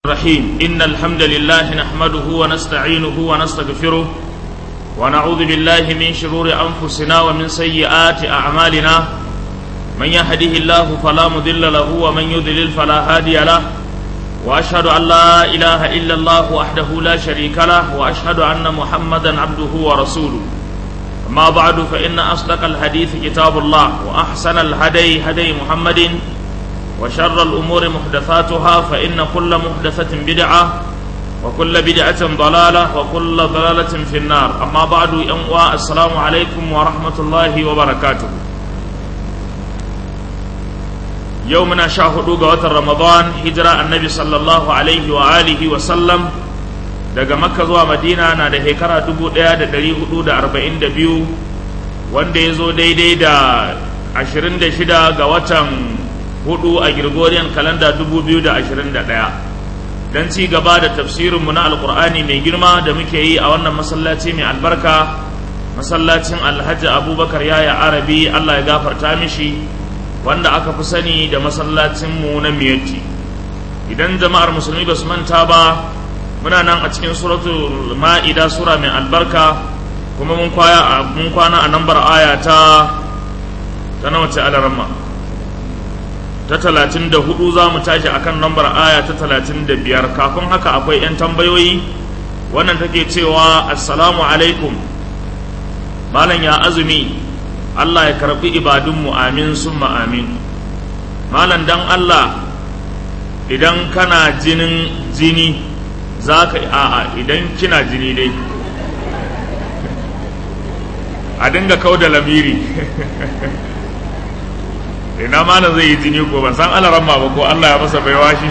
الرحيم إن الحمد لله نحمده ونستعينه ونستغفره ونعوذ بالله من شرور أنفسنا ومن سيئات أعمالنا من يهده الله فلا مضل له ومن يضلل فلا هادي له وأشهد أن لا إله إلا الله وحده لا شريك له وأشهد أن محمدا عبده ورسوله أما بعد فإن أصدق الحديث كتاب الله وأحسن الهدي هدي محمد وشر الأمور محدثاتها فإن كل محدثة بدعة وكل بدعة ضلالة وكل ضلالة في النار أما بعد أنواع السلام عليكم ورحمة الله وبركاته يومنا شاهدوا قوة رمضان هجرة النبي صلى الله عليه وآله وسلم daga makka zuwa madina na da shekara 1442 wanda ya zo daidai da 26 ga watan hudu a Gregorian kalanda 2021 don ci gaba da tafsirinmu na alkur'ani mai girma da muke yi a wannan masallaci mai albarka masallacin alhaji abubakar yaya arabi allah ya gafarta mishi wanda aka fi sani da masallacinmu na miyatti idan jama'ar musulmi ba su manta ba muna nan a cikin suratul ma'ida sura mai albarka kuma mun kwana a nambar aya ta ta nawa ce alaramma ta talatin da hudu za mu tashi a kan lambar aya ta talatin da biyar kafin haka akwai 'yan tambayoyi wannan take cewa assalamu alaikum malam ya azumi allah ya karbi ibadunmu amin sun amin malam dan allah idan kana jinin jini za ka a'a idan kina jini dai a dinga kau da lamiri ina malam zai yi jini ko ban san alaran ma ba ko Allah ya masa baiwa shi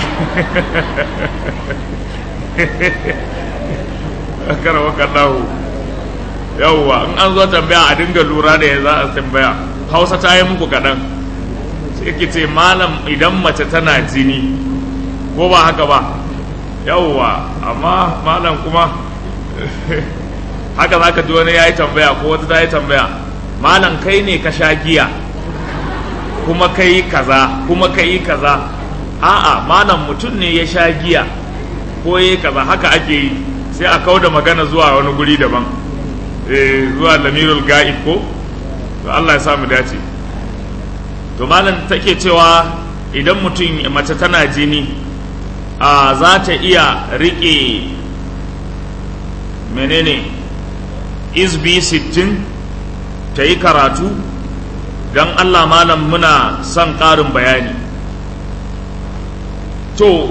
kara waka lahu yawwa in an zo tambaya a dinga lura da ya za a tambaya hausa ta yi muku kaɗan sai ke ce malam idan mace tana jini ko ba haka ba yawwa amma malam kuma haka za ka ji wani ya yi tambaya ko wata ta yi tambaya malam kai ne ka sha giya kuma ka yi kaza kuma ka yi kaza a'a malam mutum ne ya sha giya ko ya yi kaza haka ake yi sai a kau da magana zuwa wani guri daban zuwa lamirul ga'ib ko to Allah ya sa mu dace to malam take cewa idan mutum mace tana jini a za ta iya riƙe menene isbi sittin ta yi karatu don Allah malam muna son ƙarin bayani to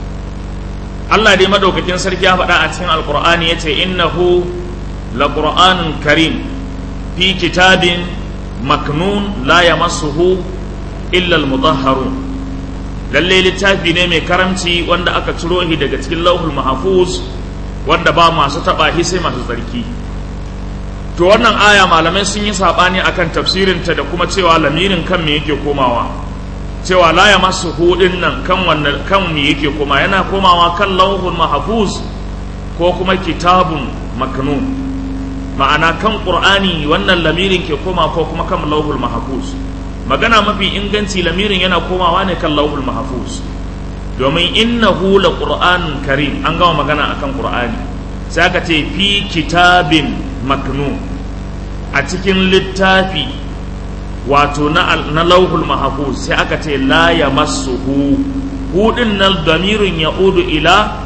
Allah dai madaukakin sarki ya faɗa a cikin alkur'ani ya ce innahu la ƙur'anun karim fi kitabin maknun la yamassuhu illa al-mutahharun lalle littafi ne mai karamci wanda aka ciro shi daga cikin lauhul mahfuz wanda ba masu taɓa shi sai masu tsarki to wannan aya malamai sun yi saɓani akan tafsirinta da kuma cewa lamirin kan me yake komawa cewa la ya masu hudin nan kan wannan kan me yake koma yana komawa kan lauhul mahfuz ko kuma kitabun maknun ma'ana kan qur'ani wannan lamirin ke koma ko kuma kan lauhul mahfuz magana mafi inganci lamirin yana komawa ne kan lauhul mahfuz domin innahu la qur'anun karim an gama magana akan qur'ani sai aka ce fi kitabin maknun a cikin littafi wato na, na lauhul mahfuz sai aka ce la ya massuhu hudin na damirin ya udu ila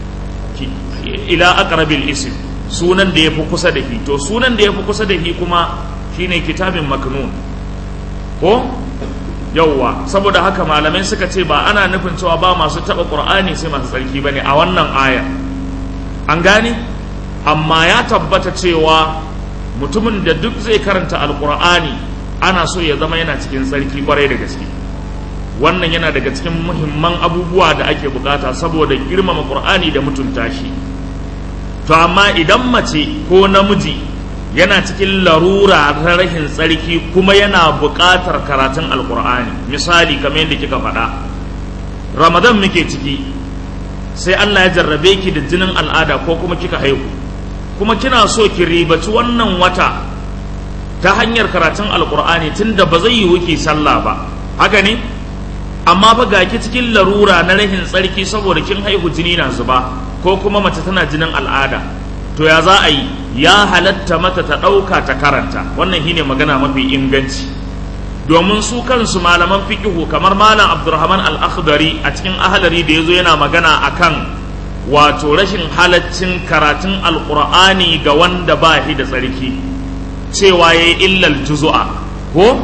ila aqrabil ism sunan da yafi kusa da shi to sunan da yafi kusa da shi kuma shine kitabin maknun ko yauwa saboda haka malamai suka ce ba ana nufin cewa ba masu taba qur'ani sai masu tsarki bane a wannan aya an gane amma ya tabbata cewa mutumin da duk zai karanta alkur'ani ana so ya zama yana cikin tsarki kwarai da gaske wannan yana daga cikin muhimman abubuwa da ake bukata saboda girmama qur'ani da mutunta shi to amma idan mace ko namiji yana cikin larura ta rashin tsarki kuma yana buƙatar karatun alkur'ani misali kamar yadda kika faɗa ramadan muke ciki sai allah ya jarrabe ki da jinin al'ada ko kuma kika haihu kuma kina so ki ribaci wannan wata ta hanyar karatun alkur'ani tunda ba zai yi wuki sallah ba haka ne amma fa ga ki cikin larura na rahin tsarki saboda kin haihu jini na zuba ko kuma mace tana jinin al'ada to ya za a yi ya halatta mata ta ɗauka ta karanta wannan shine magana mafi inganci domin su kansu malaman fikihu kamar malam abdurrahman al-akhdari a cikin ahalari da yazo yana magana akan wato rashin halaccin karatun alqur'ani ga wanda ba shi da tsarki cewa yayi illal juz'a ko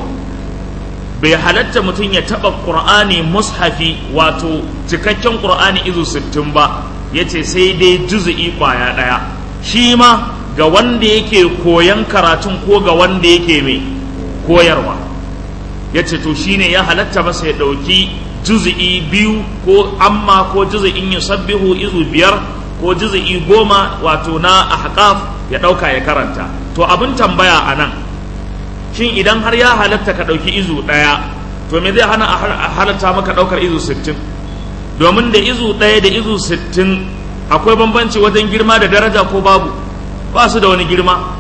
bai halatta mutum ya taba qur'ani mushafi wato cikakken qur'ani izu 60 ba yace sai dai juz'i kwaya daya shi ma ga wanda yake koyan karatun ko ga wanda yake mai koyarwa ya ce to shine ya halatta masa ya ɗauki juzi'i biyu ko amma ko juzi'in yusabbihu izu biyar ko juzi'i goma wato na ahqaf ya ɗauka ya karanta to abin tambaya a nan shin idan har ya halatta ka ɗauki izu ɗaya to me zai hana a halatta maka ɗaukar izu sittin domin da izu ɗaya da izu sittin akwai bambanci wajen girma da daraja ko babu ba su da wani girma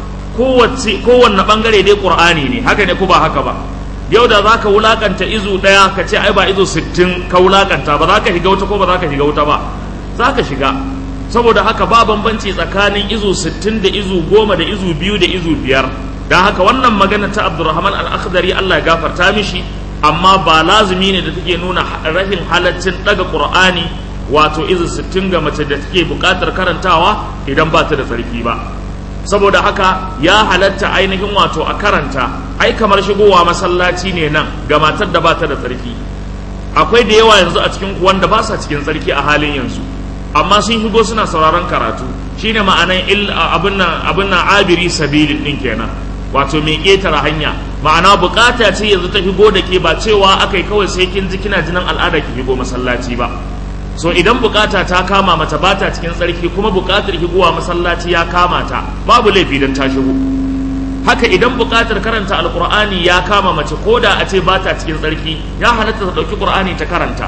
kowanne ɓangare dai ƙur'ani ne haka ne ko ba haka ba yau da za ka wulakanta izu ɗaya ka ce ai ba izu sittin ka wulakanta ba za ka shiga wuta ko ba za ka shiga wuta ba za ka shiga saboda haka ba bambanci tsakanin izu sittin da izu goma da izu biyu da izu biyar don haka wannan magana ta abdurrahman al-akhdari allah ya gafarta mishi amma ba lazumi ne da take nuna rashin halaccin daga qur'ani wato izu sittin ga mace da take buƙatar karantawa idan ba ta da tsarki ba saboda haka ya halatta ainihin wato a karanta ai kamar shigowa masallaci ne nan ga matar da ba ta da tsarki akwai da yawa yanzu a cikin ku wanda ba sa cikin tsarki a halin yanzu amma sun shigo suna sauraron karatu shine ma'anan il abin nan abin nan abiri sabilin din kenan wato mai ketara hanya ma'ana bukata ce yanzu ta shigo da ke ba cewa akai kawai sai kin ji kina jinin al'ada ki shigo masallaci ba so idan bukata ta kama mata ba ta cikin tsarki kuma bukatar shigowa masallaci ya kama ta babu laifi don ta shigo haka idan bukatar karanta alkur'ani ya kama mace ko da a ce ba ta cikin tsarki ya halatta ta ɗauki ƙur'ani ta karanta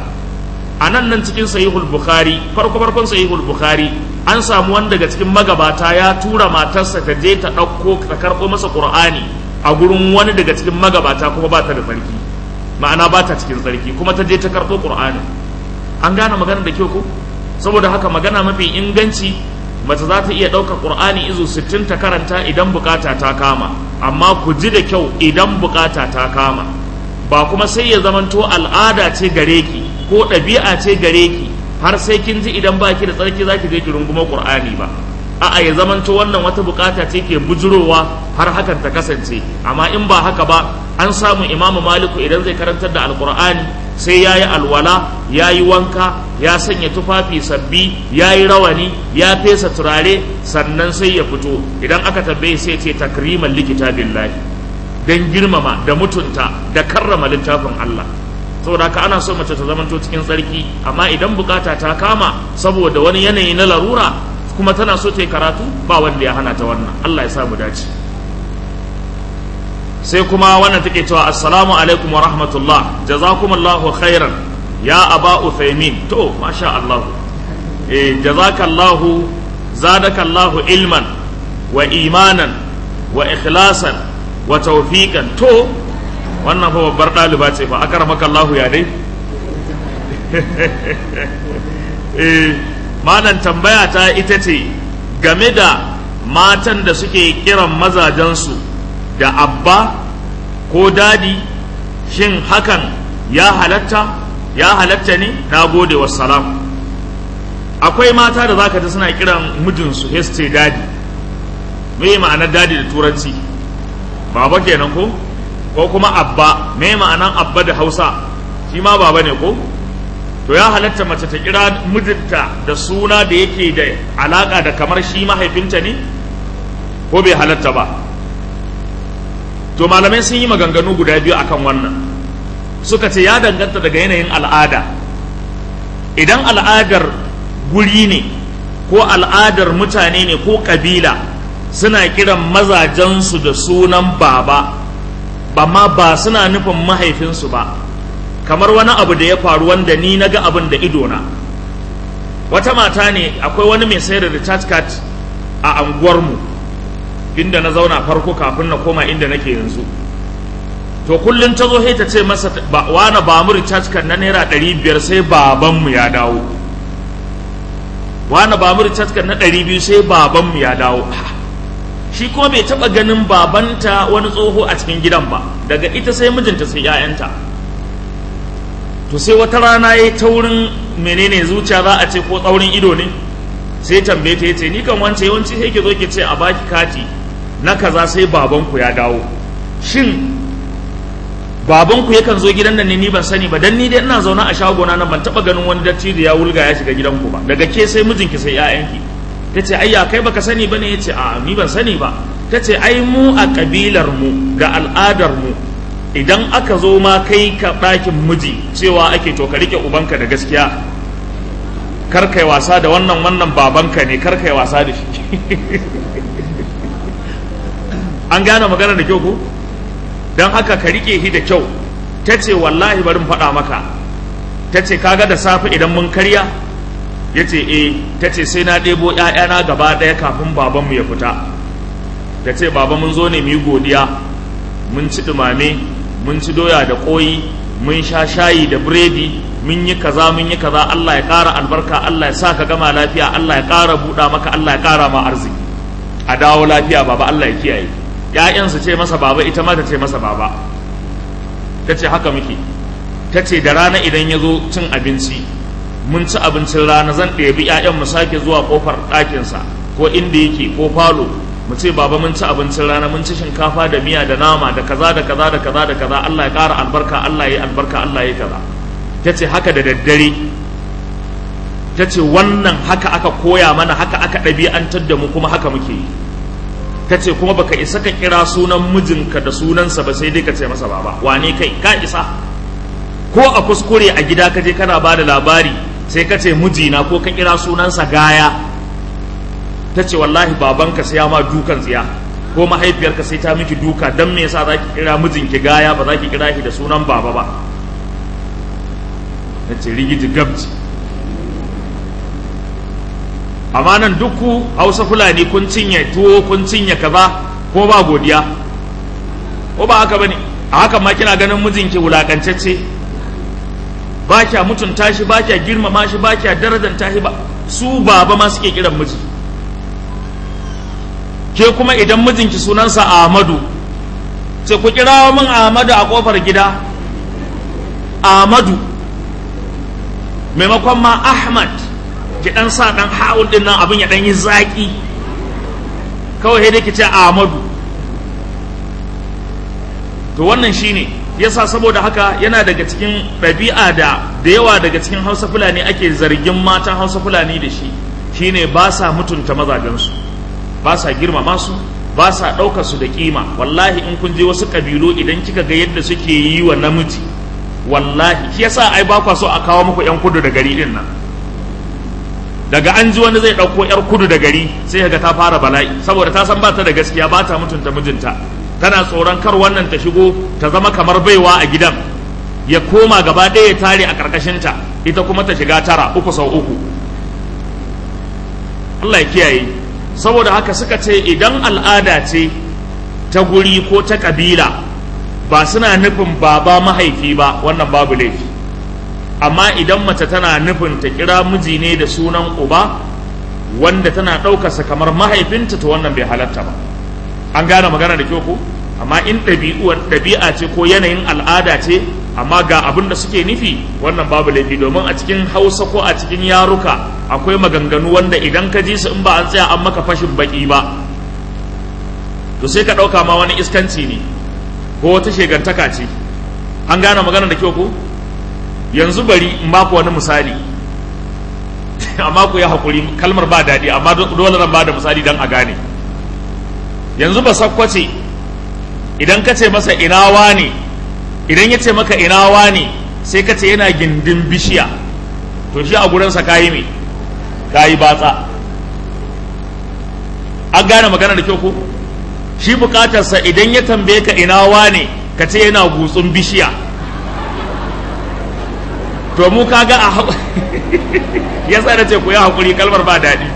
a nan nan cikin sahihul bukhari farko farkon sahihul bukhari an samu wani daga cikin magabata ya tura matarsa ta je ta ɗauko ta karɓo masa ƙur'ani a gurin wani daga cikin magabata kuma ba ta da tsarki ma'ana ba ta cikin tsarki kuma ta je ta karɓo ƙur'ani an gane magana da kyau ko saboda haka magana mafi inganci mace za ta iya ɗaukar ƙur'ani izu sittin ta karanta idan bukata ta kama amma ku ji da kyau idan bukata ta kama ba kuma sai ya zamanto al'ada ce gare ki ko ɗabi'a ce gare ki har sai kin ji idan baki da tsarki za ki je ki runguma ƙur'ani ba a'a ya zamanto wannan wata bukata ce ke bujurowa har hakan ta kasance amma in ba haka ba an samu imamu maliku idan zai karantar da alƙur'ani sai ya yi alwala ya yi wanka ya sanya tufafi sabbi ya yi rawani ya fesa turare sannan sai ya fito idan aka tambaye sai ce takriman likita billahi don girmama da mutunta da karrama littafin Allah saboda haka ana so mace ta zamanto cikin tsarki amma idan bukata ta kama saboda wani yanayi na larura kuma tana so ta yi karatu ba wanda ya hana ta wannan Allah ya sa mu dace sai kuma wannan take cewa assalamu alaikum wa rahmatullah jazakumullahu khairan ya aba uthaymin to masha Allah eh jazakallahu zadakallahu ilman wa imanan wa ikhlasan wa tawfiqan to wannan fa babbar ɗaliba ce fa akramaka Allah ya dai eh malan tambaya ta ita ce game da matan da suke kiran mazajensu da abba ko dadi shin hakan ya halatta ya halatta ne na gode wassalam akwai mata da zaka ji suna kiran mijinsu heste dadi me ma'anar dadi da turanci baba kenan ko ko kuma abba me ma'anar abba da hausa shi ma baba ne ko to ya halatta mace ta kira mijinta da suna da yake da alaka da kamar shi mahaifinta ne ko bai halatta ba to malamai sun yi maganganu guda biyu akan wannan suka ce ya danganta daga yanayin al'ada idan al'adar guri ne ko al'adar mutane ne ko kabila suna kiran mazajensu da sunan baba amma ba suna nufin mahaifinsu ba kamar wani abu da ya faru wanda ni na ga abin da idona wata mata ne akwai wani mai sayar da recharge card a anguwarmu inda na zauna farko kafin na koma inda nake yanzu to kullum ta zo ta ce masa wani ba mu recharge kan na naira ɗari biyar sai babanmu ya dawo wani ba mu recharge kan na ɗari biyu sai babanmu ya dawo shi kuma bai taɓa ganin babanta wani tsoho a cikin gidan ba daga ita sai mijinta sai 'ya'yanta to sai wata rana ya ta wurin menene zuciya za a ce ko tsaurin ido ne sai tambaye ta yace ni kan wance yawanci sai ke zo ke ce a baki kati na kaza sai babanku ya dawo shin babanku yakan zo gidan nan ne ni ban sani ba dan ni dai ina zaune a shagona nan ban taba ganin wani dattijo ya wulga ya shiga gidanku ba daga ke sai mijinki sai ƴaƴanki tace ayya kai baka sani bane yace a ni ban sani ba tace ai mu a kabilar mu ga al'adar mu idan aka zo ma kai ka ɗakin miji cewa ake to ka rike ubanka da gaskiya kar kai wasa da wannan wannan babanka ne kar kai wasa da shi an gane magana da kyau ko don haka ka rike shi da kyau ta ce wallahi bari faɗa maka ta ce kaga da safe idan mun karya ya ce e ta ce sai na ɗebo ‘ya'yana gaba ɗaya kafin babanmu ya fita ta ce baba mun zo ne mu yi godiya mun ci ɗumame mun ci doya da ƙoyi mun sha shayi da biredi mun yi kaza mun yi kaza Allah ya ƙara albarka Allah ya sa ka gama lafiya Allah ya ƙara buɗa maka Allah ya ƙara ma arziki a dawo lafiya baba Allah ya kiyaye ‘ya'yansu ce masa baba ita ma ta ce masa baba ta ce haka muke ta ce da rana idan ya zo cin abinci mun ci abincin rana zan ɗebi ‘ya'yan mu sake zuwa ƙofar ɗakinsa ko inda yake ko falo mu ce baba mun ci abincin rana mun ci shinkafa da miya da nama da kaza da kaza da kaza da kaza Allah ya ƙara albarka Allah ya albarka Allah ya kaza ta ce haka da daddare ta ce wannan haka aka koya mana haka aka ɗabi'antar da mu kuma haka muke yi ta ce kuma baka isa ka kira sunan mijinka da sunansa ba sai dai ka ce masa baba wane kai ka isa ko a kuskure a gida ka je kana ba da labari sai ka ce mijina ko ka kira sunansa gaya ta ce wallahi babanka sai ya ma dukan tsiya ko mahaifiyarka sai ta miki duka don me yasa za ki kira mijinki gaya ba za ki kira shi da sunan baba ba ta ce rigiji gabji amma nan duku hausa fulani kun cinye tuwo kun cinye kaza ko ba godiya ko ba haka bane a hakan ma kina ganin mijinki wulakancacce ba kya mutunta shi ba kya girmama shi ba kya darajanta shi ba su baba ma suke kiran miji ke kuma idan mijinki sunansa Ahmadu sai ku kirawo min Ahmadu a kofar gida Ahmadu maimakon ma Ahmad ki dan sa dan ha'ul din nan abin ya dan yi zaki kawai sai dai ki ce Ahmadu to wannan shine yasa saboda haka yana daga cikin ɗabi'a da da yawa daga cikin Hausa Fulani ake zargin matan Hausa Fulani da shi shine ba sa mutunta mazajensu ba sa girmama su ba sa ɗaukar su da kima wallahi in kun je wasu ƙabilu idan kika ga yadda suke yi wa namiji wallahi shi yasa ai ba kwa so a kawo muku yan kudu da gari din nan daga an ji wani zai ɗauko 'yar kudu da gari sai ga ta fara bala'i saboda ta san ba ta da gaskiya ba ta mutunta mijinta tana tsoron kar wannan ta shigo ta zama kamar baiwa a gidan ya koma gaba ɗaya ya tare a ƙarƙashinta ita kuma ta shiga tara uku sau uku Allah ya kiyaye saboda haka suka ce idan al'ada ce ta guri ko ta ƙabila ba suna nufin baba mahaifi ba wannan babu laifi amma idan mace tana nufin ta kira miji ne da sunan uba wanda tana ɗaukarsa kamar mahaifinta to wannan bai halatta ba an gane magana da kyau ko amma in ɗabi'a ce ko yanayin al'ada ce amma ga abin da suke nufi wannan babu laifi domin a cikin hausa ko a cikin yaruka akwai maganganu wanda idan ka ji su in ba an tsaya an maka fashin baki ba to sai ka ɗauka ma wani iskanci ne ko wata shegantaka ce an gane magana da kyau ko yanzu bari in baku wani misali amma ku ya haƙuri kalmar ba daɗi amma dole zan ba da misali don a gane yanzu ba sakkwace idan ka ce masa inawa ne idan ya ce maka inawa ne sai ka ce yana gindin bishiya to shi a gurinsa kayi me kayi batsa an gane magana da kyau ko shi bukatarsa idan ya tambaye ka inawa ne ka ce yana gutsun bishiya to mu kaga a ya sa ce ku yi haƙuri kalmar ba daɗi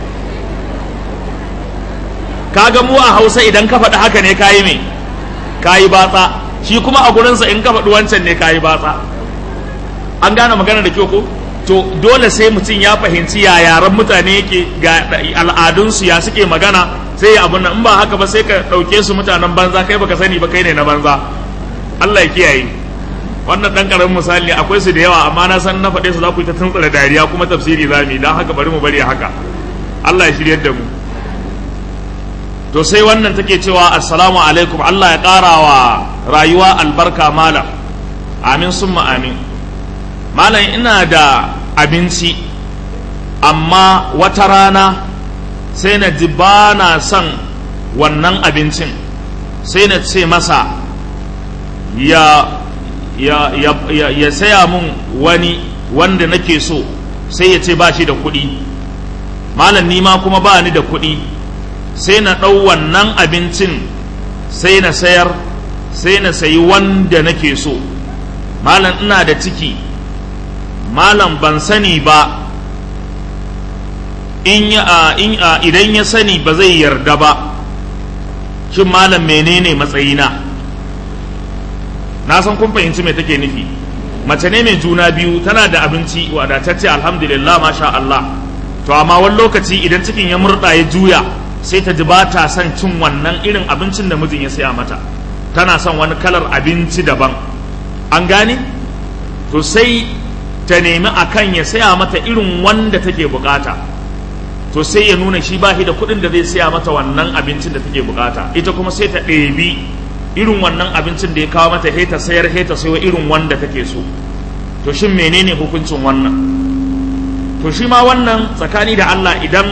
kaga mu a hausa idan ka faɗi haka ne kayi me kayi batsa shi kuma a gurinsa in ka faɗi wancan ne kayi batsa an gane magana da kyau ko to dole sai mutum ya fahimci ya yaran mutane yake ga al'adunsu ya suke magana sai ya abun nan in ba haka ba sai ka ɗauke su mutanen banza kai baka sani ba kai ne na banza Allah ya kiyaye wannan dan karamin misali akwai su da yawa amma na san na faɗe su za ku yi ta tuntsura dariya kuma tafsiri za mu yi don haka bari mu bari haka Allah ya shiryar da mu to sai wannan take cewa assalamu alaikum Allah ya ƙara wa rayuwa albarka malam amin summa amin malam ina da abinci amma wata rana sai na ji ba na son wannan abincin sai na ce masa ya ya, ya, ya, ya saya mun wani wanda nake so sai ya ce ba shi da kuɗi malam ni ma kuma ba ni da kuɗi sai na ɗau wannan abincin sai na sayar sai na sayi wanda nake so malam ina da ciki malam ban sani ba in ya in idan ya sani ba zai yarda ba shin malam menene matsayina na san kun fahimci me take nufi mace ne mai juna biyu tana da abinci wadatacce alhamdulillah masha Allah to amma wani lokaci idan cikin ya murɗa ya juya sai ta ji ba ta son cin wannan irin abincin da mijin ya saya mata tana son wani kalar abinci daban an gane to sai ta nemi akan ya saya mata irin wanda take bukata to sai ya nuna shi ba shi da kuɗin da zai saya mata wannan abincin da take bukata ita kuma sai ta ɗebi irin wannan abincin da ya kawo mata heta sayar heta sayo irin wanda take so to shin menene hukuncin wannan to shi ma wannan tsakani da Allah idan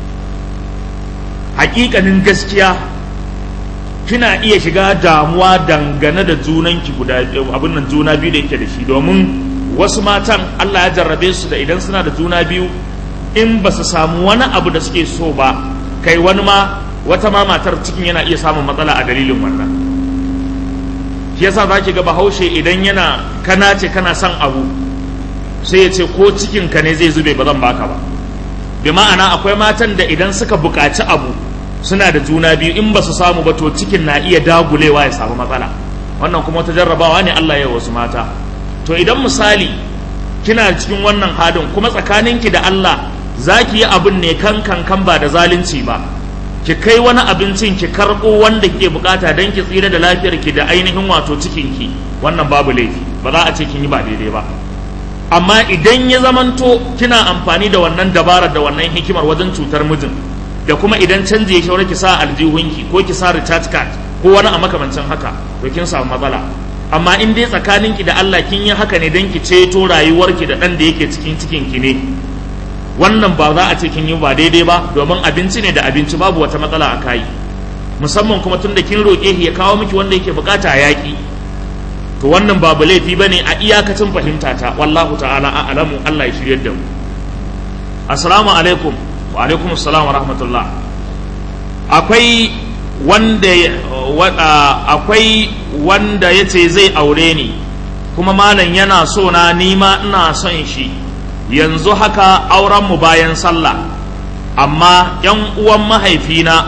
hakikanin gaskiya kina iya shiga damuwa dangane da junanki guda abin nan juna biyu da yake da shi domin wasu matan Allah ya jarrabe su da idan suna da juna biyu in ba su samu wani abu da suke so ba kai wani ma wata ma matar cikin yana iya samun matsala a dalilin wannan shi yasa za ki ga bahaushe idan yana kana ce kana son abu sai ya ce ko cikin ka ne zai zube ba zan baka ba bi ma'ana akwai matan da idan suka buƙaci abu suna da juna biyu in ba su samu ba to cikin na iya dagulewa ya samu matsala wannan kuma wata jarrabawa ne Allah ya wasu mata to idan misali kina cikin wannan hadin kuma tsakaninki da Allah za ki yi abin ne kan kan kan ba da zalunci ba ki kai wani abincin ki karɓo wanda kike bukata don ki tsira da lafiyar ki da ainihin wato cikin ki wannan babu laifi ba za a ce kin yi ba daidai ba amma idan ya zamanto kina amfani da wannan dabarar da wannan hikimar wajen cutar mijin da kuma idan canje ya shaura ki sa aljihunki ko ki sa recharge card ko wani a makamancin haka to kin samu matsala amma in dai tsakaninki da Allah kin yi haka ne don ki ceto rayuwarki da ɗan da yake cikin cikin ki ne wannan ba za a ce kin yi ba daidai ba domin abinci ne da abinci babu wata matsala a kayi musamman kuma tun da kin roƙe shi ya kawo miki wanda yake bukata a yaƙi to wannan babu laifi bane a iyakacin fahimta ta wallahu ta'ala a alamu Allah ya shiryar da mu assalamu alaikum wa alaikum assalam wa rahmatullah akwai wanda akwai wanda yace zai aure ni kuma malam yana so na nima ina son shi yanzu haka aurenmu bayan sallah amma yan uwan mahaifina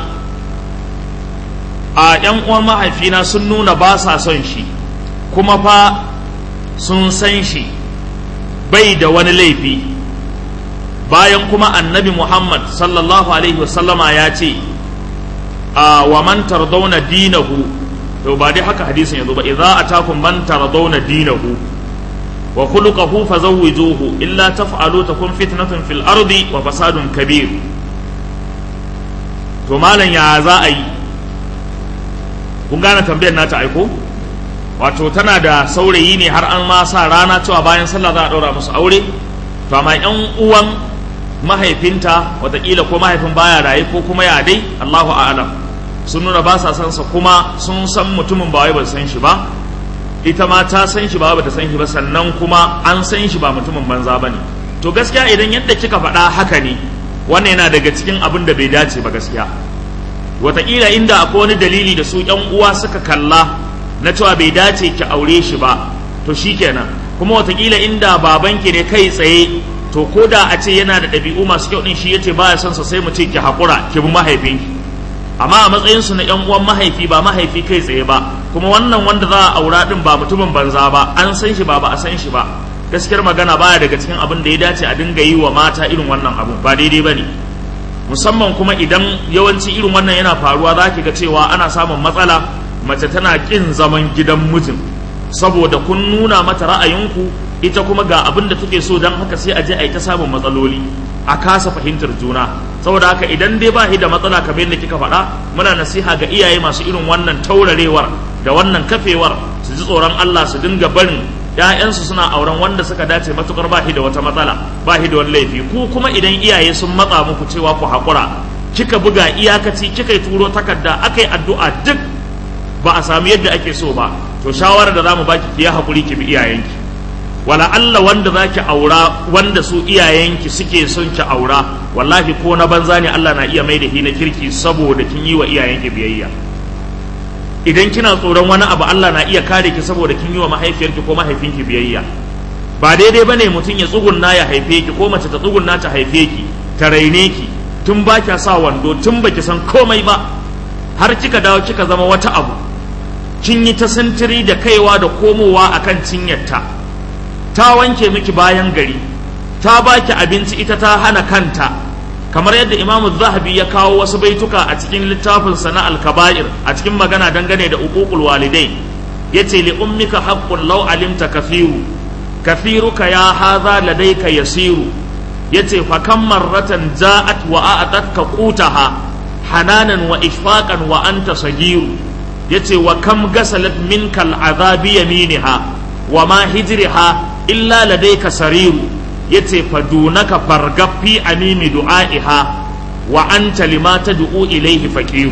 a yan uwan mahaifina sun nuna ba sa son shi kuma fa sun san shi bai da wani laifi bayan kuma annabi muhammad sallallahu alaihi wasallama ya ce a wa man tardawna dinahu to ba dai haka hadisin yanzu ba idza atakum man tardawna dinahu wa khuluquhu fazawwijuhu illa taf'alu takun fitnatun fil ardi wa fasadun kabir to malam ya za a yi kun gane tambayar nata aiko wato tana da saurayi ne har an ma sa rana cewa bayan sallah za a ɗaura musu aure to amma yan uwan mahaifinta watakila ko mahaifin baya raye ko kuma ya dai Allahu a'lam sun nuna ba sa san sa kuma sun san mutumin ba wai ba san shi ba ita ma ta san shi ba ba ta san shi ba sannan kuma an san shi ba mutumin banza bane to gaskiya idan yadda kika faɗa haka ne wannan yana daga cikin abin da bai dace ba gaskiya watakila inda akwai wani dalili da su yan uwa suka kalla na cewa bai dace ki aure shi ba to shikenan kuma watakila inda babanki ne kai tsaye to ko da a ce yana da ɗabi'u masu kyau ɗin shi yace baya son sa sai mu ce ki haƙura ki bi mahaifinki amma a matsayin su na ƴan uwan mahaifi ba mahaifi kai tsaye ba kuma wannan wanda za a aura din ba mutumin banza ba an san shi ba ba a san shi ba gaskiyar magana baya daga cikin abin da ya dace a dinga yi wa mata irin wannan abu ba daidai ba ne musamman kuma idan yawanci irin wannan yana faruwa za ki ga cewa ana samun matsala mace tana ƙin zaman gidan mijin saboda kun nuna mata ra'ayinku ita kuma ga abin da take so don haka sai a je a yi ta samun matsaloli a kasa fahimtar juna saboda haka idan dai ba shi da matsala kamar yadda kika faɗa muna nasiha ga iyaye masu irin wannan taurarewar da wannan kafewar su ji tsoron Allah su dinga barin ‘ya'yansu suna auren wanda suka dace matukar ba shi da wata matsala ba shi da wani laifi ku kuma idan iyaye sun matsa muku cewa ku haƙura kika buga iyakaci kika yi turo takarda aka yi addu'a duk ba a sami yadda ake so ba to shawarar da za mu baki ki ya haƙuri ki bi iyayenki wala Allah wanda za ki aura wanda su iyayenki suke son ki aura wallahi ko na banza ne Allah na iya mai da na kirki saboda kin yi wa iyayenki biyayya idan kina tsoron wani abu Allah na iya kare ki saboda kin yi wa mahaifiyarki ko mahaifinki biyayya ba daidai bane mutum ya tsugunna ya haife ki ko mace ta tsugunna ta haife ki ta raine ki tun ba kya sa wando tun baki san komai ba har kika dawo kika zama wata abu kin yi ta sintiri da kaiwa da komowa akan cinyarta ta wanke miki bayan gari ta baki abinci ita ta hana kanta kamar yadda imamu zahabi ya kawo wasu baituka a cikin littafinsa na alkaba'ir a cikin magana dangane da uququl walidai yace li ummika haqqun law alimta kafiru kafiruka ya hadha ladayka yasiru yace fa kam marratan ja'at wa a'tatka qutaha hananan wa ishfaqan wa anta sagiru yace wa kam gasalat minka al'azabi yaminiha wa ma hijriha illa ladayka sariru yace fadunaka fargaffi amimi du'a'iha wa anta lima tad'u ilayhi faqiru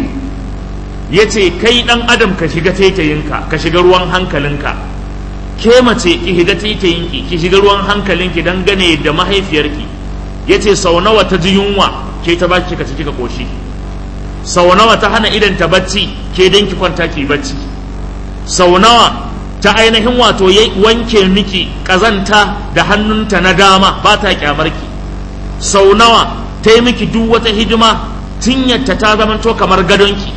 yace kai dan adam ka shiga taitayinka ka shiga ruwan hankalinka ke mace ki shiga taitayinki ki shiga ruwan hankalinki dan gane da mahaifiyarki yace sau nawa ta ji yunwa ke ta baki ka ciki ka koshi sau nawa ta hana idan ta bacci ke dan ki kwanta ki bacci sau nawa ta ainihin wato ya wanke miki kazanta da hannunta na dama ba ta kyamarki sau nawa ta yi miki duk wata hidima tinyarta ta zamanto kamar gadonki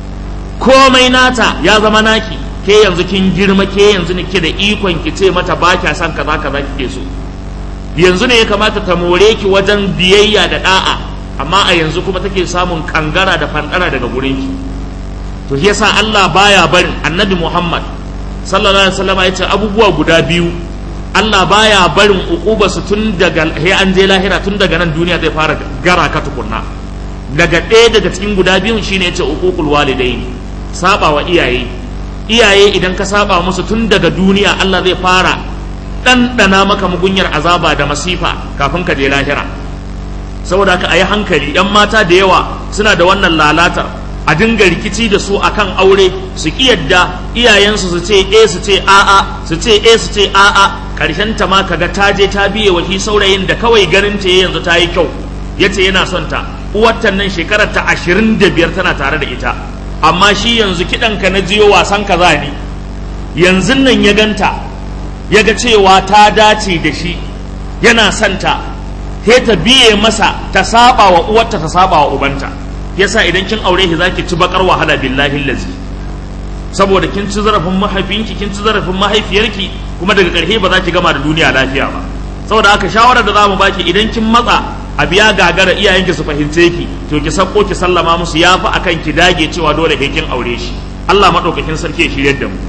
komai nata ya zama naki ke yanzu kin girma ke yanzu ne ke da ikon ki ce mata ba kya son kaza kaza kike so yanzu ne ya kamata ta more ki wajen biyayya da da'a amma a yanzu kuma take samun kangara da fandara daga gurin ki to yasa Allah baya barin annabi Muhammad sallallahu alaihi wasallam ya ce abubuwa guda biyu Allah baya barin uquba su tun daga he an je lahira tun daga nan duniya zai fara gara ka tukunna daga ɗaya daga cikin guda biyun shine ya ce uququl walidaini saba wa iyaye iyaye idan ka saba musu tun daga duniya Allah zai fara ɗanɗana maka mugunyar azaba da masifa kafin ka je lahira saboda haka a yi hankali yan mata da yawa suna da wannan lalatar a dinga rikici da su akan aure su ki yadda iyayensu su ce e su ce a'a su ce e su ce a'a karshen ta ma kaga ta je ta biye wa shi saurayin da kawai ganin ta yanzu ta yi kyau yace yana son ta uwarta nan shekarar ta ashirin da biyar tana tare da ita amma shi yanzu kiɗan ka na jiyo wasan kaza ne yanzu nan ya ganta ya ga cewa ta dace da shi yana son ta sai ta biye masa ta saba wa uwarta ta saba wa ubanta yasa idan kin aure shi zaki ci bakar wahala billahi lazi saboda kin ci zarafin mahaifinki kin ci zarafin mahaifiyarki kuma daga ƙarshe ba za ki gama da duniya lafiya ba saboda haka shawarar da za mu baki idan kin matsa a biya gagara iyayenki su fahimce ki to ki sako ki sallama musu yafi akan ki dage cewa dole sai kin aure shi Allah madaukakin sarki ya shiryar da mu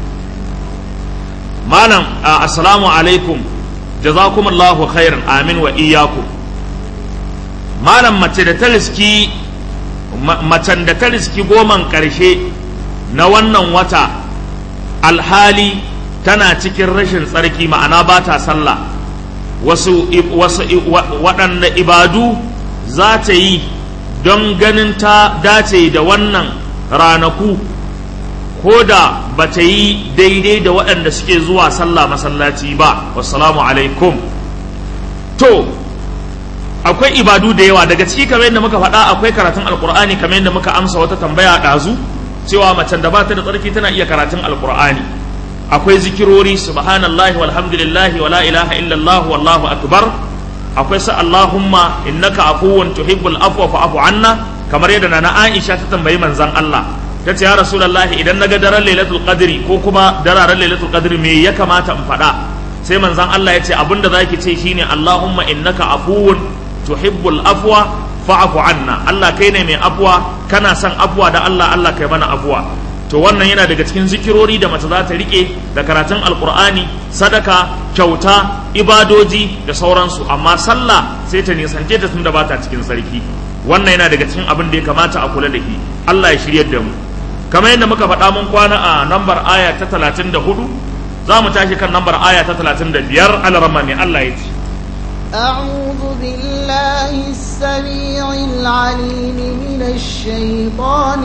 malam assalamu alaikum jazakumullahu khairan amin wa iyyakum malam mace da ta riski macen da ta riski goman ƙarshe na wannan wata alhali tana cikin rashin tsarki ma'ana ba ta sallah wasu waɗanda ibadu za ta yi don ganin ta dace da wannan ranaku ko da ba ta yi daidai da waɗanda suke zuwa sallah masallaci ba wassalamu alaikum to akwai ibadu da yawa daga ciki kamar yadda muka faɗa akwai karatun alkur'ani kamar yadda muka amsa wata tambaya ɗazu cewa macen da ba ta da tsarki tana iya karatun alkur'ani akwai zikirori subhanallahi walhamdulillahi wala ilaha illallah wallahu akbar akwai sa allahumma innaka afuwun tuhibbul afwa fa'fu anna kamar yadda nana aisha ta tambayi manzon Allah ta ce ya rasulullahi idan naga daren lailatul qadri ko kuma dararen lailatul qadri me ya kamata in faɗa sai manzon Allah ya ce abinda zaki ce shine Allahumma innaka afuwun tuhibbul afwa fa'fu anna Allah kai ne mai afwa kana son afwa da Allah Allah kai mana afwa to wannan yana daga cikin zikirori da mace za ta rike da karatun alkur'ani sadaka kyauta ibadoji da sauransu amma sallah sai ta nisance ta tun da ba ta cikin sarki wannan yana daga cikin abin da ya kamata a kula da shi Allah ya shiryar da mu kamar yadda muka faɗa mun kwana a nambar aya ta 34 za mu tashi kan nambar aya ta 35 alarama ne Allah ya ce أعوذ بالله السميع العليم من الشيطان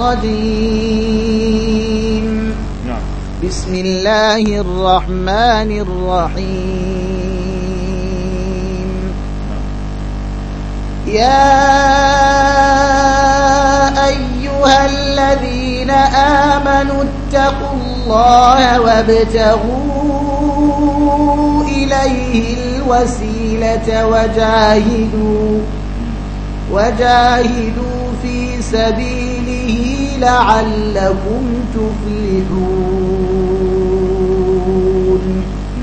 الرجيم بسم الله الرحمن الرحيم يا أيها الذين آمنوا اتقوا الله وابتغوا إليه الوسيلة وجاهدوا وجاهدوا في سبيله لعلكم تفلحون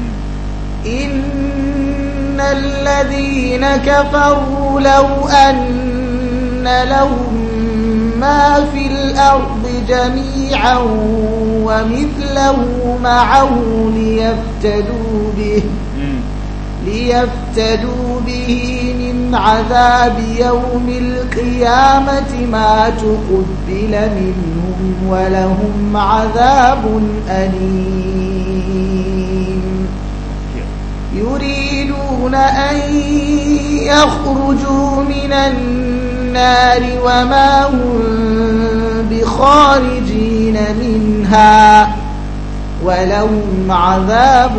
إن الذين كفروا لو أن لهم ما في الأرض جميعا ومثله معه ليفتدوا به ليفتدوا به من عذاب يوم القيامة ما تقبل منهم ولهم عذاب أليم يريدون أن يخرجوا من النار وما هم بخارجين منها ولهم عذاب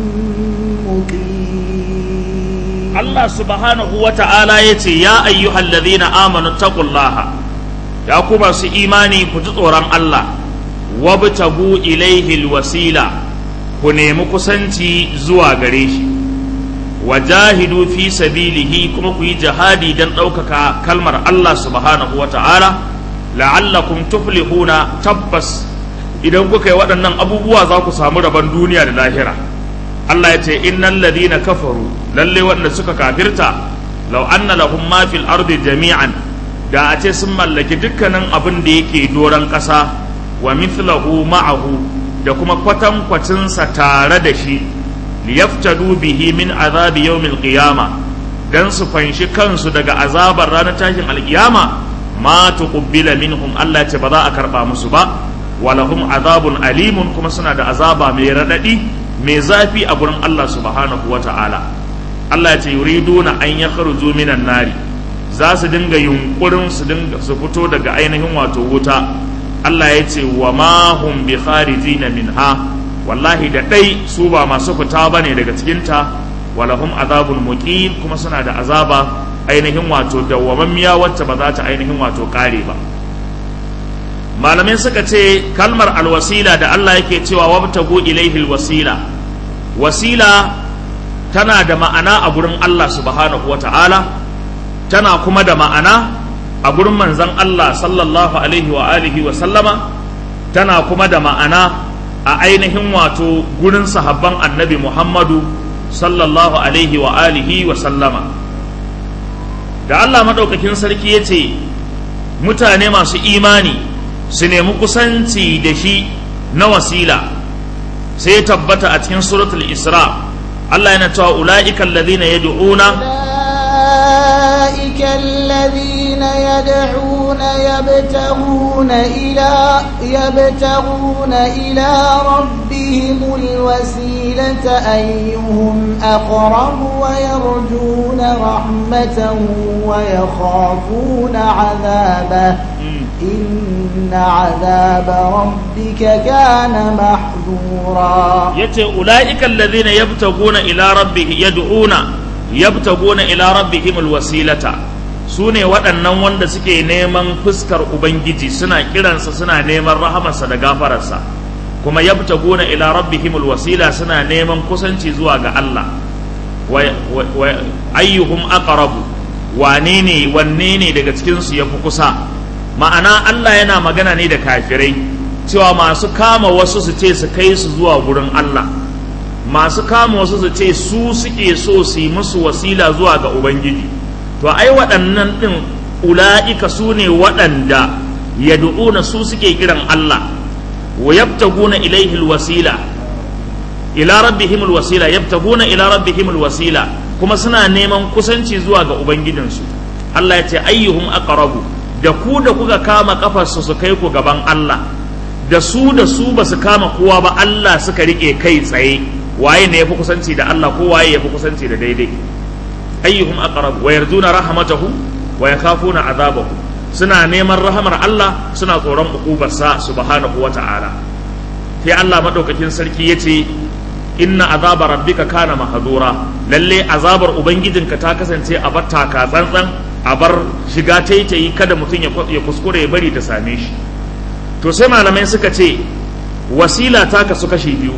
مقيم Allah subhanahu wa ta'ala ya ce, Ya ayyuhal ladhina amanu taqullaha ya ku masu imani ku ji tsoron Allah, wabtagu ilaihi wasila ku nemi kusanci zuwa gare shi, wajahidu fi sabilihi kuma ku yi jihadi don ɗaukaka kalmar Allah subhanahu wa ta'ala, la'allakum tuflihuna tabbas idan kuka yi waɗannan abubuwa za ku samu rabon duniya da lahira. Allah ya ce innal ladina kafaru lalle wanda suka kafirta law anna lahum ma fil ardi jami'an da a ce sun mallaki dukkanin abin da yake doron ƙasa wa mithlahu ma'ahu da kuma kwatan kwacinsa tare da shi liyaftadu bihi min azabi yawmil qiyama dan su fanshi kansu daga azabar ranar tashin alkiyama ma tuqbila minhum Allah ya ce ba za a karba musu ba walahum azabun alimun kuma suna da azaba mai radadi mai zafi a gurin Allah subhanahu wa ta'ala Allah ya ce yuriduna an ya kharuju minan nari za su dinga yunkurin su dinga su fito daga ainihin wato wuta Allah ya ce wa ma hum bi kharijina minha wallahi da dai su ba masu fita bane daga cikin ta walahum azabun muqim kuma suna da azaba ainihin wato dawwamammiya wacce ba za ta ainihin wato kare ba malamai suka ce kalmar alwasila da Allah yake cewa wabtagu ilaihi alwasila wasila tana da ma'ana a gurin Allah subhanahu wata'ala tana kuma da ma'ana a gurin manzon Allah sallallahu alaihi wa alihi wa sallama tana kuma da ma'ana a ainihin wato gurin sahabban annabi Muhammadu sallallahu alaihi wa alihi wa sallama da Allah madaukakin sarki ya ce mutane masu imani su nemi kusanci da shi na wasila sai tabbata a cikin suratul isra Allah yana cewa ula'ika alladhina yad'una أولئك الذين يدعون يبتغون إلى يبتغون إلى ربهم الوسيلة أيهم أقرب ويرجون رحمته ويخافون عذابه إن عذاب ربك كان محذورا yace ulaika alladhina yabtaguna ila rabbih yad'una yabtaguna ila rabbihim alwasilata sune waɗannan wanda suke neman fuskar ubangiji suna kiransa suna neman rahamarsa da gafararsa kuma yabtaguna ila rabbihim alwasila suna neman kusanci zuwa ga Allah wa ayyuhum aqrabu wane ne wanne ne daga cikin su yafi kusa ma'ana Allah yana magana ne da kafirai cewa masu kama wasu su ce su kai su zuwa gurin Allah masu kama wasu su ce su suke so su yi musu wasila zuwa ga Ubangiji to ai waɗannan ɗin ula'ika su ne waɗanda yad'una su suke kiran Allah wa yabtaguna ilaihi wasila ila rabbihim wasila yabtaguna ila rabbihim wasila kuma suna neman kusanci zuwa ga ubangijinsu Allah ya ce ayyuhum aqrabu da ku da kuka kama kafarsu su kai ku gaban Allah da su da su ba su kama kowa ba Allah suka rike kai tsaye waye ne yafi kusanci da Allah ko waye yafi kusanci da daidai ayyuhum aqrabu wa yarjuna rahmatahu wa yakhafuna azabahu suna neman rahamar Allah suna tsoron ukubarsa subhanahu wa ta'ala sai Allah madaukakin sarki yace inna azaba rabbika kana mahadura lalle azabar ubangijinka ta kasance a bar taka tsantsan a bar shiga taitayi kada mutum ya kuskure ya bari ta same shi to sai malamai suka ce wasila ta kasu kashi biyu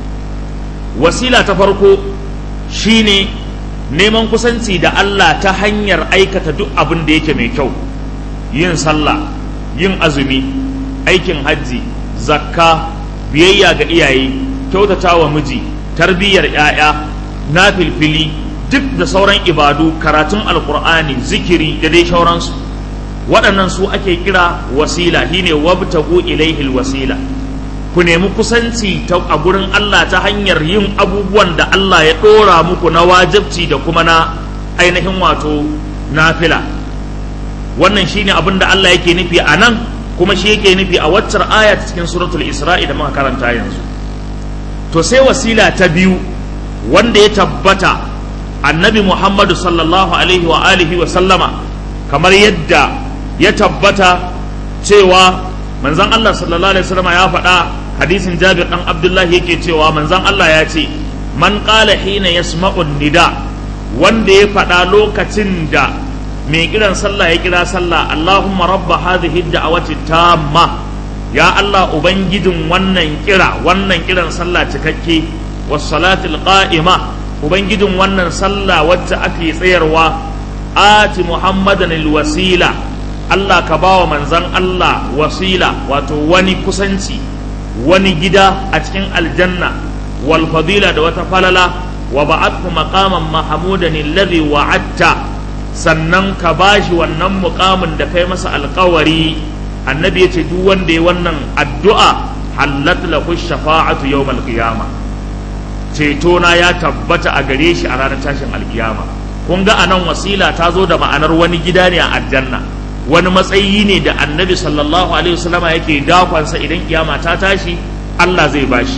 wasila ta farko shine neman kusanci da Allah ta hanyar aikata duk abin da yake mai kyau yin sallah yin azumi aikin hajji zakka biyayya ga iyaye kyautata wa miji tarbiyyar 'ya'ya na filfili duk da sauran ibadu karatun alkur'ani zikiri da dai sauransu waɗannan su ake kira wasila shine wabtagu ilaihil wasila ku nemi kusanci a gurin Allah ta hanyar yin abubuwan da Allah ya ɗora muku na wajibci da kuma na ainihin wato nafila wannan shine abin da Allah yake nufi a nan kuma shi yake nufi a waccar aya cikin suratul isra'i da muka karanta yanzu to sai wasila ta biyu wanda ya tabbata annabi muhammadu sallallahu alaihi wa alihi wa sallama kamar yadda ya tabbata cewa manzon Allah sallallahu alaihi wasallama ya faɗa hadisin jabir dan abdullahi yake cewa manzon Allah ya ce man qala hina yasma'u nida wanda ya faɗa lokacin da mai kiran sallah ya kira sallah Allahumma rabba hadhihi da'awati tamma ya Allah ubangijin wannan kira wannan kiran sallah cikakke was salatil qa'ima ubangijin wannan sallah wacce ake tsayarwa ati muhammadan wasila Allah ka bawa manzan Allah wasila wato wani kusanci wani gida a cikin aljanna wal fadila da wata falala wa ba'athu maqaman mahmudan alladhi wa'adta sannan ka bashi wannan muqamin da kai masa alƙawari annabi ya ce duk wanda ya wannan addu'a hallat lahu shafa'atu yawmal qiyama ceto na ya tabbata a gare shi a ranar tashin alkiyama kun ga anan wasila ta zo da ma'anar wani gida ne a aljanna wani matsayi ne da annabi sallallahu alaihi wasallama yake dakonsa idan kiyama ta tashi Allah zai bashi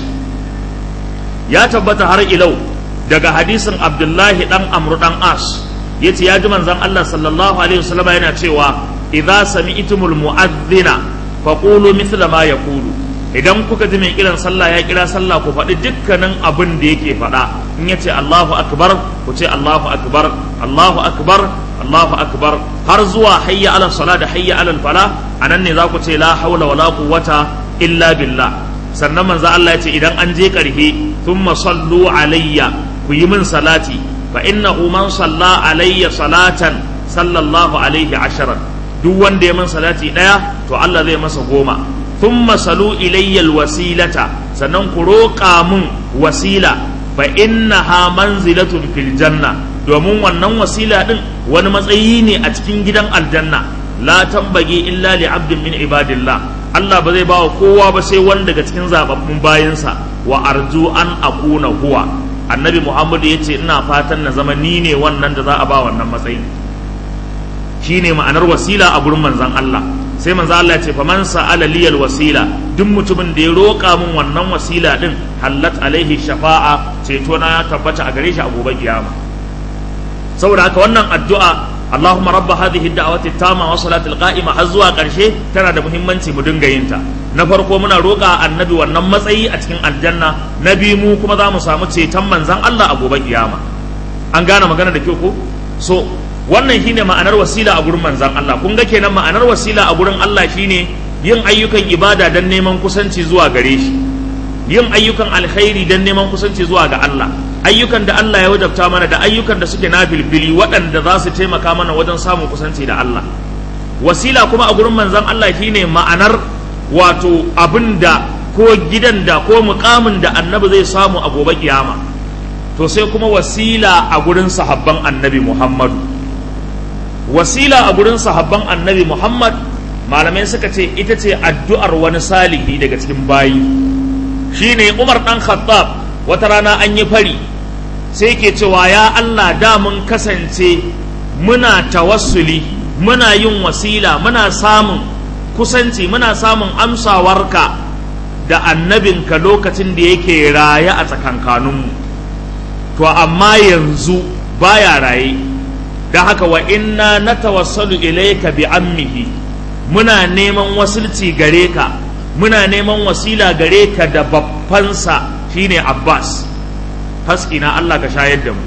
ya tabbata har ilau daga hadisin abdullahi dan amru dan as yace ya ji manzon Allah sallallahu alaihi wasallama yana cewa idza sami'tumul mu'adhdhina faqulu mithla ma yaqulu idan kuka ji mai kiran sallah ya kira sallah ku faɗi dukkanin abin da yake faɗa in yace Allahu akbar ku ce Allahu akbar Allahu akbar Allahu akbar har zuwa hayya ala sala da hayya ala fala anan ne za ku ce la haula wala quwwata illa billah sannan manzo Allah ya ce idan an je karhe thumma sallu alayya ku yi min salati fa innahu man salla alayya salatan sallallahu alaihi asharan duk wanda ya min salati daya to Allah zai masa goma thumma salu ilayya alwasilata sannan ku roƙa mun wasila fa innaha manzilatun fil janna domin wannan wasila din wani matsayi ne a cikin gidan aljanna la tambagi illa li abdin min ibadillah Allah ba zai ba wa kowa ba sai wanda daga cikin zababbun bayansa wa arju an akuna huwa annabi Muhammad ya ce ina fatan na zama ni ne wannan da za a ba wannan matsayi shine ma'anar wasila a gurin manzon Allah sai manzo Allah ya ce faman sa'ala liyal wasila duk mutumin da ya roƙa min wannan wasila din hallat alaihi shafa'a ceto na ya tabbata a gare shi a gobe kiyama saboda haka wannan addu'a Allahumma rabba hadhihi ad-da'wati at-tamma wa salati al-qa'ima har zuwa karshe tana da muhimmanci mu dinga yin ta na farko muna roƙa annabi wannan matsayi a cikin aljanna na biyu mu kuma za mu samu ceton manzon Allah a gobe kiyama an gane magana da kyau ko so wannan shine ma'anar wasila a gurin manzan Allah kun ga kenan ma'anar wasila a gurin Allah shine yin ayyukan ibada don neman kusanci zuwa gare shi yin ayyukan alkhairi don neman kusanci zuwa ga Allah ayyukan da Allah ya wajabta mana da ayyukan da suke na bilbili waɗanda za su taimaka mana wajen samun kusanci da Allah wasila kuma a gurin manzon Allah shine ma'anar wato abinda ko gidan da ko mukamin da annabi zai samu a gobe kiyama to sai kuma wasila a gurin sahabban annabi Muhammadu wasila a gurin sahabban annabi Muhammad malamai suka ce ita ce addu'ar wani salihi daga cikin bayi shine Umar dan Khattab wata rana an yi fari sai ke cewa ya Allah da mun kasance muna tawassuli muna yin wasila muna samun kusanci muna samun amsawarka da annabinka lokacin da yake raye a tsakankaninmu to amma yanzu baya raye da haka wa inna na tawassalu ilaika bi ammihi muna neman wasilci gare ka muna neman wasila gare ka da babbansa shine Abbas haski na Allah ka shayar da mu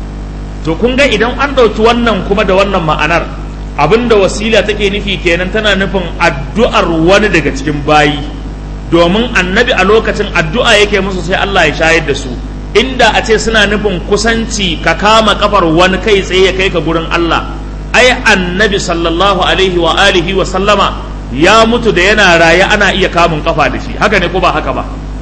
to kun ga idan an ɗauki wannan kuma da wannan ma'anar abinda wasila take nufi kenan tana nufin addu'ar wani daga cikin bayi domin annabi a lokacin addu'a yake musu sai Allah ya shayar da su inda a ce suna nufin kusanci ka kama kafar wani kai tsaye ya kai ka gurin Allah ai annabi sallallahu alaihi wa alihi wa sallama ya mutu da yana raye ana iya kamun kafa da shi haka ne ko ba haka ba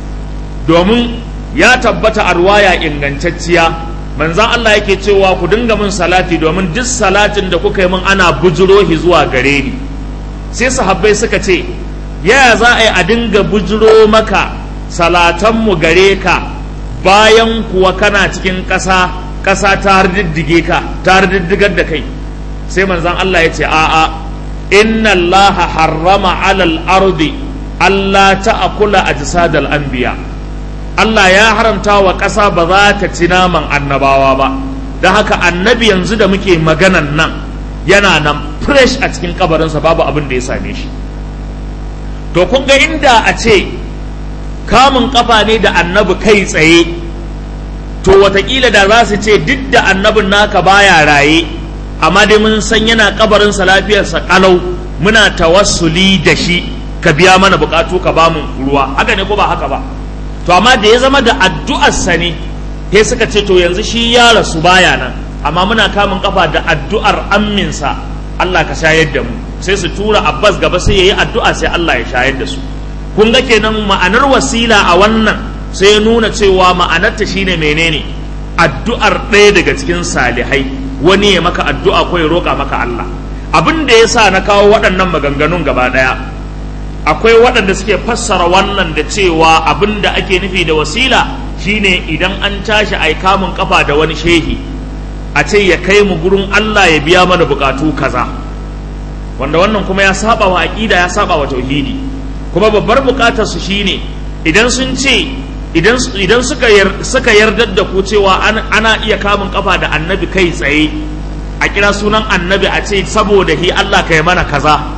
domin ya tabbata a ruwaya ingantacciya manzan Allah yake cewa ku dinga min salati domin duk salatin da kuka yi min ana bujiro shi zuwa gare ni sai sahabbai suka ce yaya za a yi a dinga bujiro maka salatanmu gare ka bayan kuwa kana cikin ƙasa ƙasa ta diddige ka ta diddigar da kai sai manzan Allah ya ce a'a inna Allah harrama alal ardi Allah ta'akula ajsadal anbiya Allah ya haramta wa ƙasa ba za ta ci naman annabawa ba da haka annabi yanzu da muke maganan nan yana nan fresh a cikin kabarinsa babu abin da ya same shi to kun ga inda a ce kamun kafa ne da annabi kai tsaye to watakila da za su ce duk da annabin naka baya raye amma dai mun san yana kabarinsa lafiyarsa kalau muna tawassuli da shi ka biya mana bukatu ka bamu ruwa haka ne ko ba haka ba to amma da ya zama da addu'arsa ne sai suka ce to yanzu shi ya rasu baya nan amma muna kamun kafa da addu'ar amminsa Allah ka shayar da mu sai su tura Abbas gaba sai yayi addu'a sai Allah ya shayar da su kun ga kenan ma'anar wasila a wannan sai ya nuna cewa ma'anarta shine menene addu'ar ɗaya daga cikin salihai wani ya maka addu'a ko ya roƙa maka Allah abin da ya sa na kawo waɗannan maganganun gaba ɗaya akwai waɗanda suke fassara wannan da cewa abin da ake nufi da wasila shine idan an tashi ai kamun kafa da wani shehi a ce ya kai mu gurin Allah ya biya mana bukatu kaza wanda wannan kuma ya saba wa aqida ya saba wa tauhidi kuma babbar bukatar su shine idan sun ce idan idan suka suka yardar da ku cewa ana iya kamun kafa da annabi kai tsaye a kira sunan annabi a ce saboda hi Allah kai mana kaza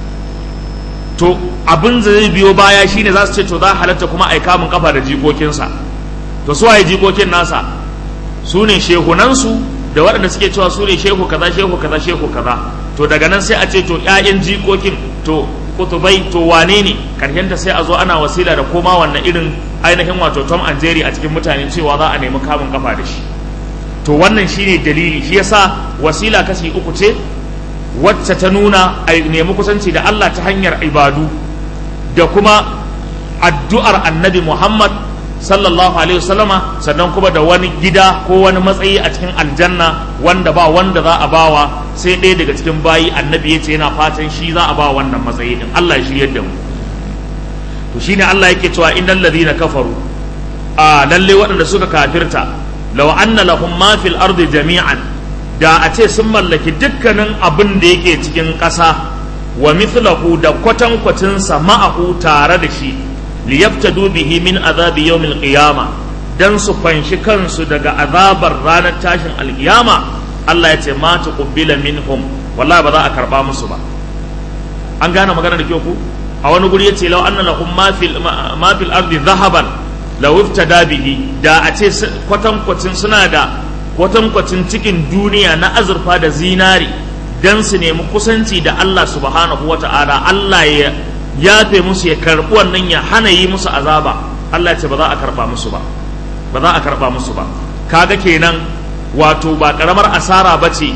to abin da zai biyo baya shine za su ce to za halatta kuma ai kamun kafa da jikokinsa to su waye jikokin nasa su ne shehunansu da waɗanda suke cewa su ne shehu kaza shehu kaza shehu kaza to daga nan sai a ce to ƴaƴan jikokin to kutubai to wane ne ta sai a zo ana wasila da koma wannan irin ainihin wato tom and jerry a cikin mutane cewa za a nemi kamun kafa da shi to wannan shine dalili shi yasa wasila kashi uku ce wacce ta nuna a nemi kusanci da Allah ta hanyar ibadu da kuma addu'ar annabi Muhammad sallallahu alaihi wasallama sannan kuma da wani gida ko wani matsayi a cikin aljanna wanda ba wanda za a bawa sai ɗaya daga cikin bayi annabi ya ce yana fatan shi za a ba wannan matsayi din Allah ya shiryar da mu to shine Allah yake cewa innal ladina kafaru a lalle waɗanda suka kafirta law anna lahum ma fil ardi jami'an da a ce sun mallaki dukkanin abin da yake cikin ƙasa wa mithlahu da kwatankwacinsa ma'ahu tare da shi liyaftadu bihi min azabi yawmil qiyama dan su fanshi kansu daga azabar ranar tashin alkiyama Allah ya ce ma tuqbila minhum wallahi ba za a karba musu ba an gane magana da kyau ku a wani guri yace law anna lahum ma fil ma fil ardi dhahaban law iftada bihi da a ce kwatankwacin suna da kwatankwacin cikin duniya na azurfa da zinari dan su nemi kusanci da Allah subhanahu wata'ala Allah ya yafe musu ya karɓi wannan ya hana yi musu azaba Allah ce ba za a karɓa musu ba ba za a karɓa musu ba kaga kenan wato ba karamar asara ba ce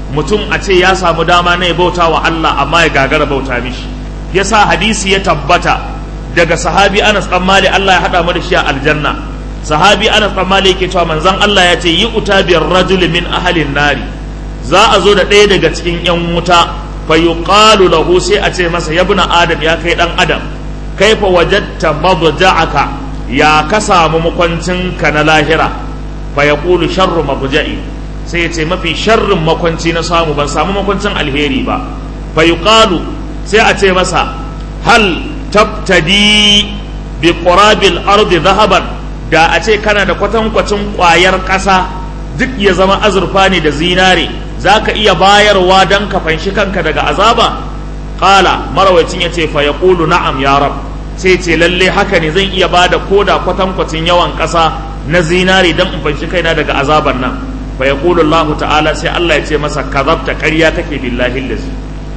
mutum a ce ya samu dama na ya bauta wa Allah amma ya gagara bauta mishi yasa hadisi ya tabbata daga sahabi Anas dan Malik Allah ya hada mu da shi a aljanna sahabi Anas dan Malik yake cewa manzon Allah ya ce yi uta biyar rajul min ahalin nari za a zo da ɗaya daga cikin yan wuta fa yuqalu lahu sai a ce masa yabna adam ya kai dan adam kaifa wajadta madja'aka ya ka samu makwancinka na lahira fa yaqulu sharru mabja'i sai ya ce mafi sharrin makwanci na samu ban samu makwancin alheri ba fa yuqalu sai a ce masa hal tabtadi bi qurabil ardi zahaban da a ce kana da kwatankwacin kwayar ƙasa duk ya zama azurfa ne da zinare zaka iya bayarwa don ka fanshi kanka daga azaba qala marawacin yace fa yaqulu na'am ya rab sai ce lalle haka ne zan iya bada koda kwatankwacin yawan ƙasa na zinare don in fanshi kaina daga azaban nan fa yaqulu Allah ta'ala sai Allah ya ce masa kazabta ƙarya kake billahi lazi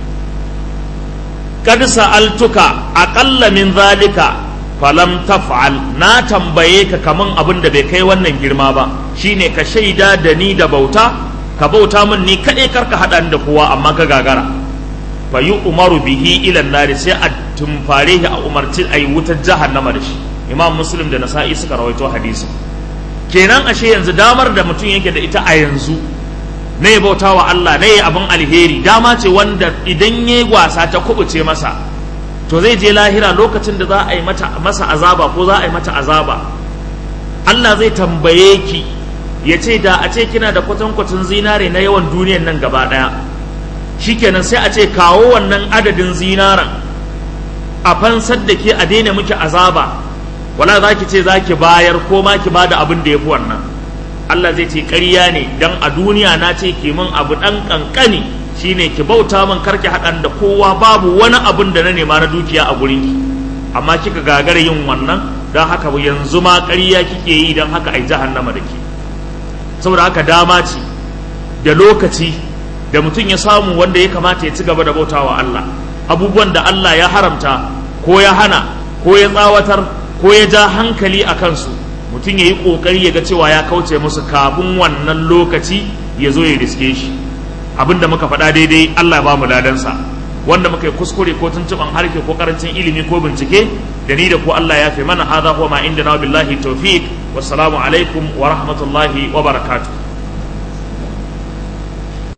kad sa'altuka aqalla min zalika falam taf'al na tambaye ka kaman abin da bai kai wannan girma ba shine ka shaida da ni da bauta ka bauta min ni kadai karka hada da kowa amma ka gagara fa umaru bihi ila nari sai a tumfare shi a umarci ayi wutar jahannama da shi imam muslim da nasa'i suka rawaito hadisi kenan ashe yanzu damar da mutum yake da ita a yanzu na ya bauta wa Allah na ya abin alheri dama ce wanda idan ya yi wasa ta kubuce masa to zai je lahira lokacin da za a yi masa azaba ko za a yi mata azaba Allah zai tambaye ki ya ce da a ce kina da kwatankwacin zinare na yawan duniyan nan gaba ɗaya shikenan sai a ce kawo wannan adadin zinaren a fansar da ke a daina miki azaba wala za ki ce za ki bayar ko ma ki bada abin da ya fi wannan Allah zai ce ƙarya ne dan a duniya na ce ki min abu ɗan ƙanƙani shine ki bauta min karki haɗan da kowa babu wani abin da na nema na dukiya a gurin ki amma kika gagara yin wannan don haka yanzu ma ƙarya kike yi don haka ai jahannama da ke saboda haka dama ce da lokaci da mutum ya samu wanda ya kamata ya ci gaba da bautawa Allah abubuwan da Allah ya haramta ko ya hana ko ya tsawatar ko ya ja hankali a kansu mutum ya yi ƙoƙari ya ga cewa ya kauce musu kafin wannan lokaci ya zo ya riske shi abin da muka faɗa daidai Allah ya ba mu ladansa wanda muka yi kuskure ko tuntuɓan harke ko karancin ilimi ko bincike da ni da ko Allah ya fi mana hadha huwa ma inda na billahi tawfiq wassalamu alaikum wa rahmatullahi wa barakatuh